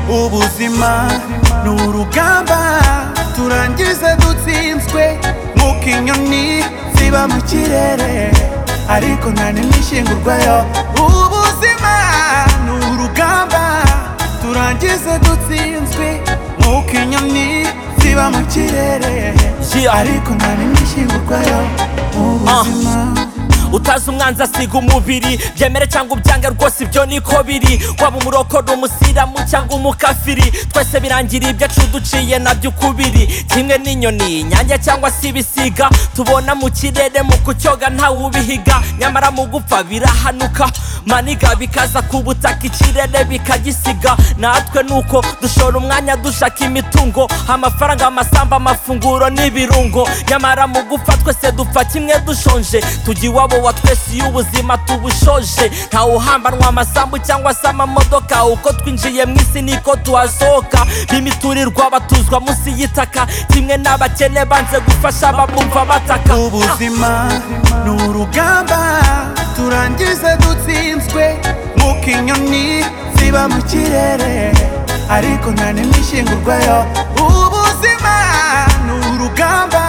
ubuzima ni urugamba turangize dutsinzwe nk'uko inyoni ziba mu kirere ariko nta n'ishyingurwayo ubuzima ni urugamba turangize dutsinzwe nk'uko inyoni ziba mu kirere ariko nta n'ishyingurwayo ubuzima utazi umwanzi asiga umubiri byemere cyangwa ubyange rwose ibyo niko biri waba umurokore umusilamu cyangwa umukafiri twese birangira ibyacu duciye nabyo ukubiri kimwe n'inyoni nyange cyangwa se ibisiga tubona mu kirere mu kucyoga ntawe ubihiga nyamara mu gupfa birahanuka maniga bikaza ku butaka ikirere bikagisiga natwe nuko dushora umwanya dushaka imitungo amafaranga amasamba amafunguro n'ibirungo nyamara mu gupfa twese dupfa kimwe dushonje tugira iwabo wa twese iyo ubuzima tubushoje ntawe uhambanwa amasambu cyangwa se amamodoka uko twinjiye mu isi niko tuhasohoka b'imiturirwa batuzwa munsi y'itaka kimwe n'abakene banze gufasha abamwumva bataka ubuzima ni urugamba turangize dutsinzwe nk'uko inyoni ziba mu kirere ariko nta n'ishyingurwayo ubuzima ni urugamba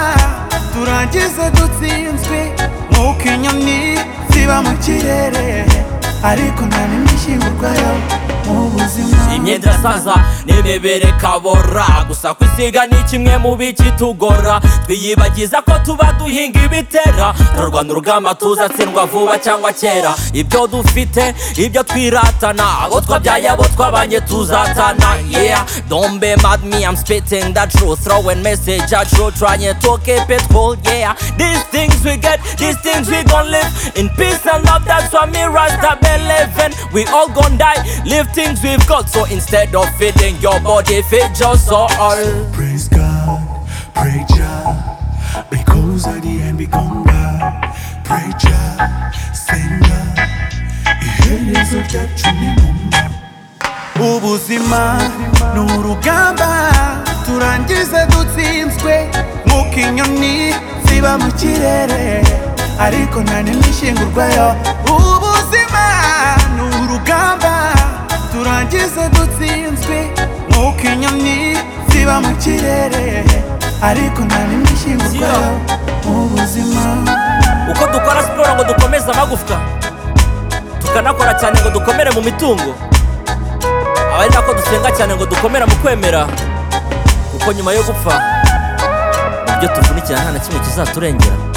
turangize dutsinzwe nk'uko inyoni ziba mu kirere ariko nta n'ishyingurwayo ubuzima imyenda saza n'imibiri kabora gusa kwisiga ni kimwe mu bikitugora twiyibagiza ko tuba duhinga ibitera turarwana urugamba tuzatsindwa vuba cyangwa kera ibyo dufite ibyo twiratana abo twabyaye abo twabanye tuzatana yeah don't be mad me I'm spitting the truth throwing message at you trying to keep it cool yeah these things we get these things we gon' live in peace and love that's why me Rasta been living we all gon' die live things we've got so instead of feeding your body feed your soul Praise God, pray Jah, because at the end we come back. Pray Jah, send Jah, iherezo ryacu ni mu nda. ubuzima ni urugamba turangize dutsinzwe nk'uko inyoni ziba mu kirere ariko nta n'ishyingurwayo ubuzima ni urugamba turangize dutsinzwe nk'uko inyoni ziba mu kirere ariko nta n'ishyingurwayo ubuzima uko dukora siporo ngo dukomeze amagufwa tukanakora cyane ngo dukomere mu mitungo aba ari nako dusenga cyane ngo dukomera mu kwemera kuko nyuma yo gupfa ibyo tuvunikira nta na kimwe kizaturengera